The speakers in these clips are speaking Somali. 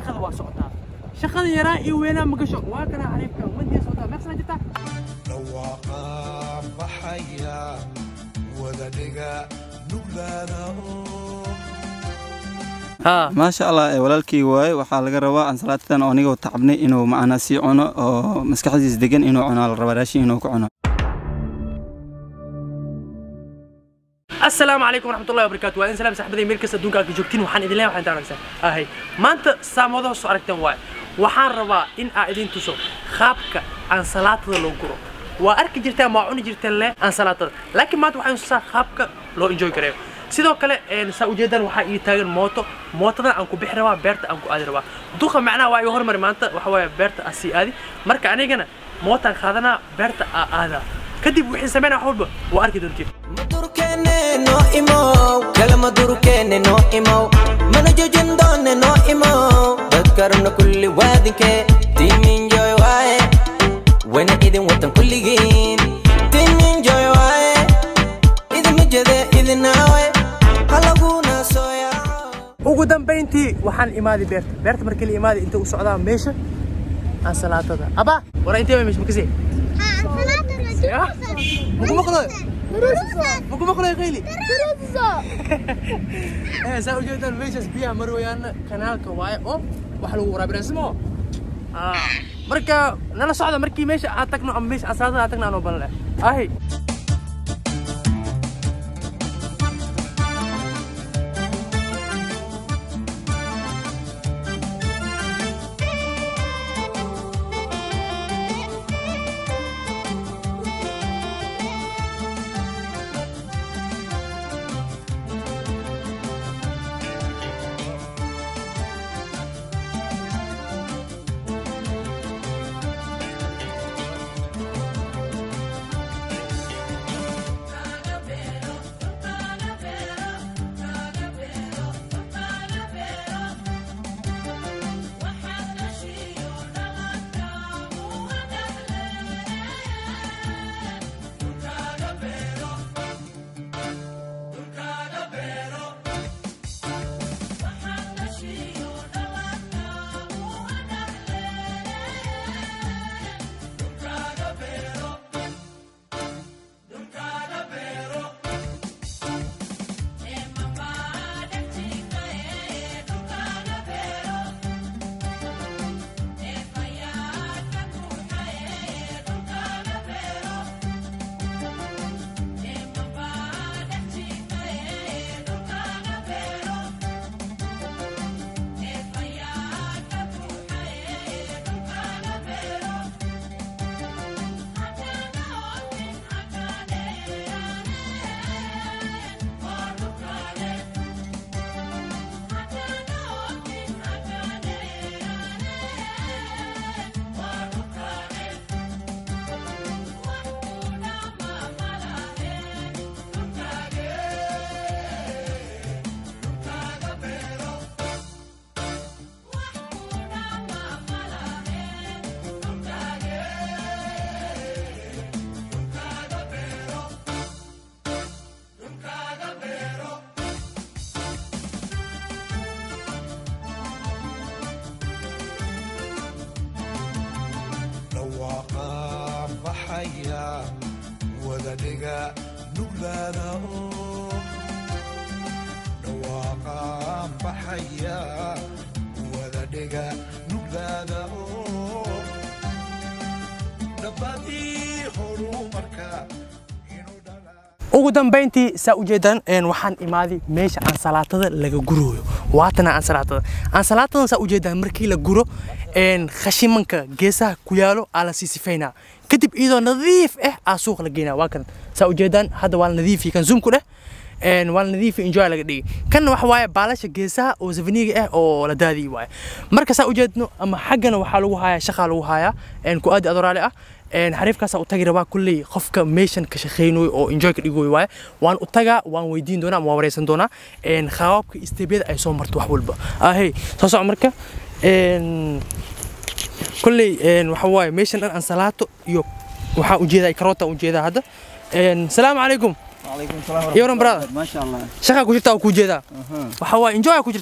shaqada waa socotaa shaqada yaraa iyo weynaa ma gasho waa kana xariifka wandiya socotaa meeqsana jirtaa dhawaaqa baxaya wadadhiga nuglaada oo haa maasha allah ee walaalkii waaye waxaa laga rabaa ansalaatadan oo anigoo tacabnay inuu macnaa sii cuno oo maskaxdiis degan inuu cuno la rabaa raashin inuu ku cuno asalaamu calaykum waraxmatullahi wabarakaatu waa in salaam saxbaday meel kasta adduunka ka joogtiin waxaan idin leeyahay waxaan taanagsan ahay maanta saamadaha soo aragteen waaye waxaan rabaa in aa idin tuso qaabka ansalaatada loo guro waa arki jirtaan waa cuni jirteen le ansalaatada laakiin maanta waxaan tusaa qaabka loo enjoy gareeyo sidoo kale een, saa ujeedaan waxaa ii taagan mooto mootadan aan ku bixi rabaa beerta aan ku aadi rabaa duqa macnaha waa iga hormari maanta waxa waaye beerta aan sii aadi marka anigana mootaan qaadanaa beerta aa aadaa kadib wixii sameynaa wax walba waa arki doontiin madurkene no imow kala madurkene no imow mana jojin doone no imow dadkarna kulli waadinke timinjoy waaye wana idin watan kulligiin timinjoy waaye idin majade idinaawe halaguna sooyaaco ugu dambayntii waxaan imaaday beerta beerta markii la imaaday inta u socdaa meesha ansalaatada aba wara intee baa meesha makasii muku maqlo muku maqlo qayli eh saa ujeedaan meeshaas biyaha marwayaana kanaalka waaye oo wax lagu waraabinaa simo marka nala socda markii meesha aad tagno ama meesha ansalaatada aad tagno anoo balan leh ahi dhawaaqa baxaya wadadhiga nuglaada oo dhawaaqa baxaya wadadhiga nuglaada oo dhabbadii horumarka inuu dhalaa ugu dambayntii saa ujeedaan een, waxaan imaaday meesha ansalaatada laga gurooyo waatana ansalaatada ansalaatadan saa ujeedaan markii la guro een, khashimanka geesaha ku yaalo aa la sii sifaynaa kadib iyadoo nadiif ah aa suuq la geynaa waa kan saa ujeedaan hadda waa la nadiifi kan zoomku dheh een, waa la nadiifi enjoy laga dhigi kanna waxa waaye baalasha geesaha oo safaniga ah oo la daadiyay waaye marka saa ujeedno ama xaggana waxaa lagu hayaa shaqaa lagu hayaa een, ku aadi adoraale ah een xariifkaas u tagi rabaa kulley qofka meeshan ka shaqeynayo oo enjoy ka dhigoy waaye waan u tagaa waan weydiin doonaa ama waan wareysan doonaa een qaababka isteebyada ay soo marto wax walba ahey soo soco marka een kulley een waxa waaye meeshan dhan ansalaato iyo waxaa ujeedaa karoota ujeedaa hadda een salaamu calaykum وعليكم السلام iyo waran brother ما شاء الله shaqaa ku jirtaa oo ku jeedaa أها. waxa waaye enjoy ku jirtaa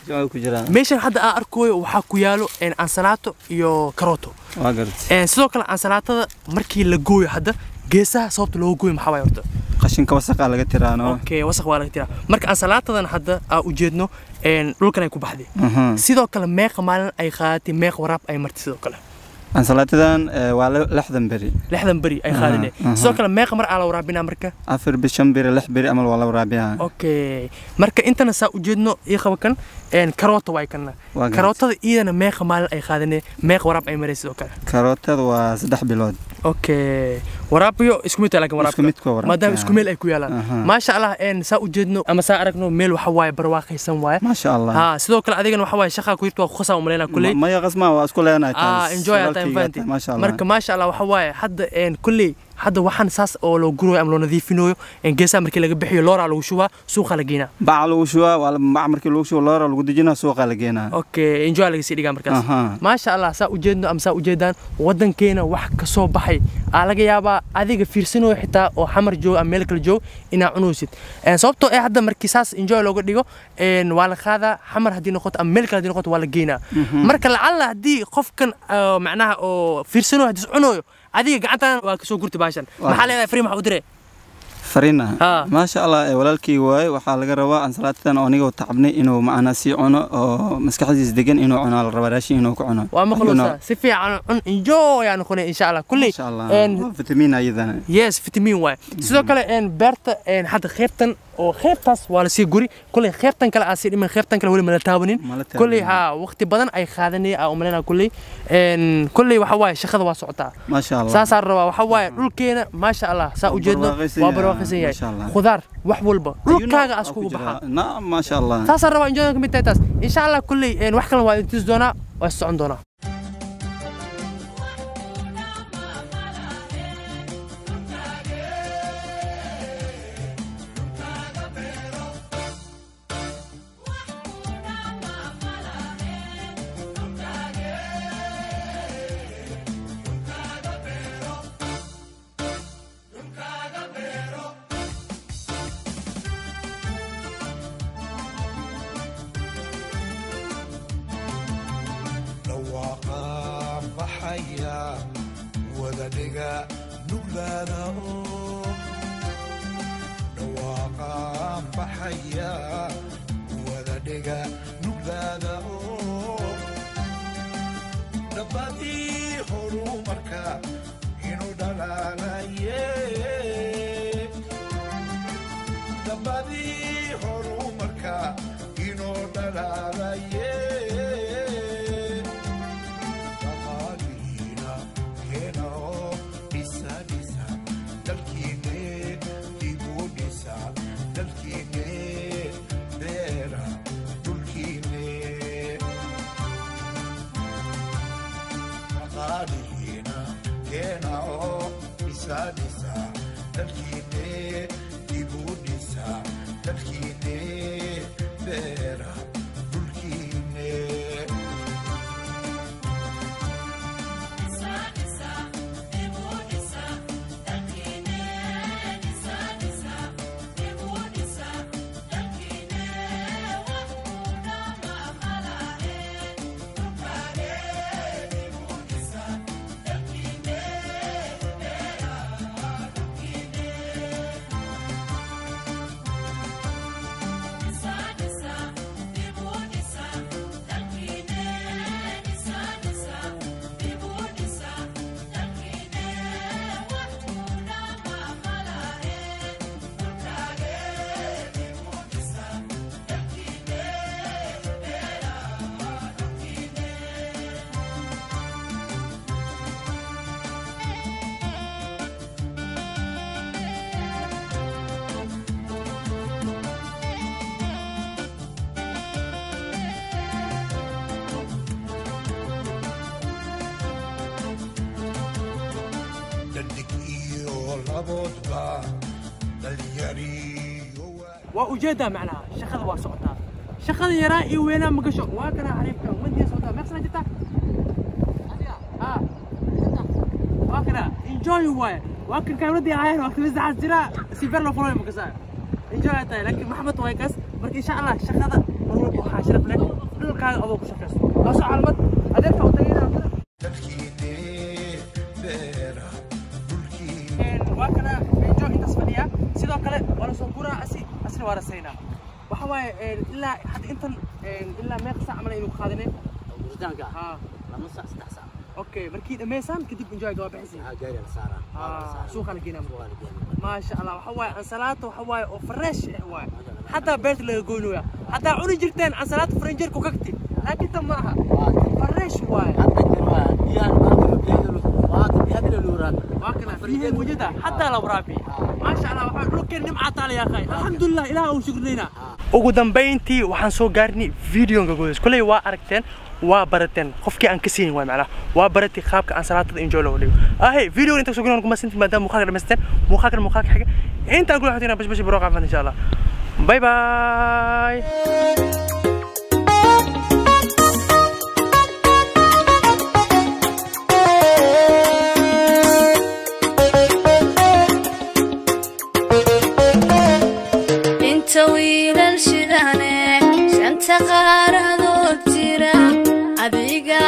jimcada ku jiraan meeshan hadda aan arkooyo waxaa ku yaalo een, ansalaato iyo karooto waa garad Een, sidoo kale ansalaatada markii la gooyo hadda geesaha sababta looga gooyo maxaa waay horta qashinka wasaqa laga tiraano okay wasaq waa laga tiraa marka ansalaatadan hadda aa ujeedno een, dhulkan ay ku baxday Mhm. sidoo kale meeqa maalin ay qaadatay meeq waraab ay martay sidoo kale ansalaatadan eh, waa li- lixdan beri lixdan beri ay qaadane aha. sidoo kale meeqa mar aa la waraabinaa marka afar bi shan beri lix beri amal waa la waraabiyaa okay marka intana saa ujeedno ii qaba kan een, karoota waay kana Waa garad. karootada iyadana meeqa maalin ay qaadane meeq waraab ay maray sidoo kale karootada waa saddex bilood okay waraabiyo isku mid tahay laakiin waraabka Isku mid kuwa waraabka, maadaama ah. isku meel ay ku yaalaan Aha. maasha allah een, saa ujeedno ama saa aragno meel waxa waaye barwaaqaysan waaye maasha allah ها sidoo kale adigana waxa waaye shaqaa ku jirta waa ku khasaa umaleynaa kulley maya qasma waa isku leenahay ah enjoy aa time fanti maasha allah marka maasha allah waxa waaye hadda een kulley hadda waxaan saas oo loo guroyo ama loo nadiifinayo een geesaha markii laga bixiyo looraa lagu shubaa suuqa la geynaa bac lagu shubaa waa la- bac markii lagu shubo loora lagu dejinaa suuqa la geenaa okay enjoy laga sii dhigaa markaas Aha. maasha allah saa ujeedno ama saa ujeedaan wadankeena wax ka soo baxay aa laga yaabaa adiga fiirsanayo xitaa oo xamar joogo ama meel kale joogo inaa cunaysid Een, sababtoo ee hadda markii saas enjoy looga dhigo een, waa la qaadaa xamar haddii noqoto ama meel kale haddii noqoto waa la geynaa marka lacalla haddii qofkan ah, macnaha oo fiirsanayo haddii is cunayo adiga gacantan waa kasoo gurti baashan maxaa leedahay fari maxaa u dire farina Ah. maasha allah eh, walaalkii waaye waxaa laga rabaa ansalaatadan oo aniga tacabnay inuu macnaa sii cuno oo maskaxdiis degan inuu cuno la rabaa raashin inuu ku cuno waa You know. maqluusa si fiican cun enjoy aa noqonay insha allah kulley maasha allah een, waa fitamiin ayadana yes vitamin waay sidoo kale een beerta een hadda qeybtan oo qeybtaas waa lasii guri kuley qeybtan kale aa sii dhiman qeybtan kale weli mala taabanin Mala taabanin. kuley haa waqti badan ay qaadanaya aa umaleyna kuley een kuley waxa waaye shaqada waa socotaa maasha allah saasaa rabaa waxa waaye dhulkeena maasha allah saa Waa ujeedno barwaaqaysan waa yahay. barwaaqaysan yahay Maasha Allah. khudaar wax walba dhulkaaga Ayuuna as waa kugu ku jiraa. baxaa nacam maasha allah saasaa rabaa enjoy ka mid tahay taas insha allah kuley een wax kalena waa intiis doonaa waa is socon doonaa dhawaaqaan baxaya wada dhiga nuglaada oo dhawaaqaan baxaya wada dhiga nuglaada oo dhabbadii horumarka inuu dhalaalaye dhabbadii horumarka inuu dhalaalaye dhaqaalihiina keena oo dhisa dhisa dalkiine dibu dhisa dalkiine beera dhulkiine dhaqaalihiina keena oo dhisa dhisa dalkiine dibu dhisa dalkiine beera dhulkiine dhadig iyo laboodba dhalinyariyo waa waa ujeedaa macnaha shaqada waa socotaa shaqada yaraa iyo weynaa ma gasho waa kana xariifka ummadii socotaa meeqsana jirtaa Ah. waa kana enjoy waaye waa kan kaamadii ahayn waqti masaxaas jira si ber loo fuloy ma kasaa enjoy ay tahay laakiin maxamed waa kaas marka insha allah shaqada mar walba waxaa sharaf leh dhulkaaga adoo ku shaqaysto kaasoo caalamad adeerka u tagaynaa dalkiinee beera dhulkiinee waa kana jo intaas fadhiya sidoo kale waa la soo guraa asi asna waa rasaynaa waxa waaye ilaa hadda intan ilaa meeqa saac camal aynu qaadinay guritaanka haa lama sac saddex sac okay markii dhammaysaan kadib enjoyga waa bixisay maxaa gaari la saaraa Ah, suuqa la geynaa suuqa la geynaa maasha allah waxa waaye ansalaata waxa waaye oo fresh eh waaye xataa beerta laga goynaya haddaa cuni jirteen ansalaata faranjeerku kagti laakiin tan ma aha fresh waaye hadda jirwaa biyaan maanta biyada maanta biyada la luuraan waa kana biyaha mujada xataa la waraabiye maasha allah waxaa dhulkeen nimcaa taala yaa khay alxamdulilah ilaah uu shukrinayna ugu dambayntii waxaan soo gaarnay videonka gudays koley waa aragteen waa barateen qofkii aan ka siinin waay macnaha waa baratay qaabka aan salaatada enjoy loo dhigo ahe video inta soo kuma sinti maadaama muuqaalka dhamaysteen muuqaalkan muuqaalka xiga intaan kula xotina bash bash baro qaafan insha allah bye bye inta wiilal shidane shanta qaaradood jira adiga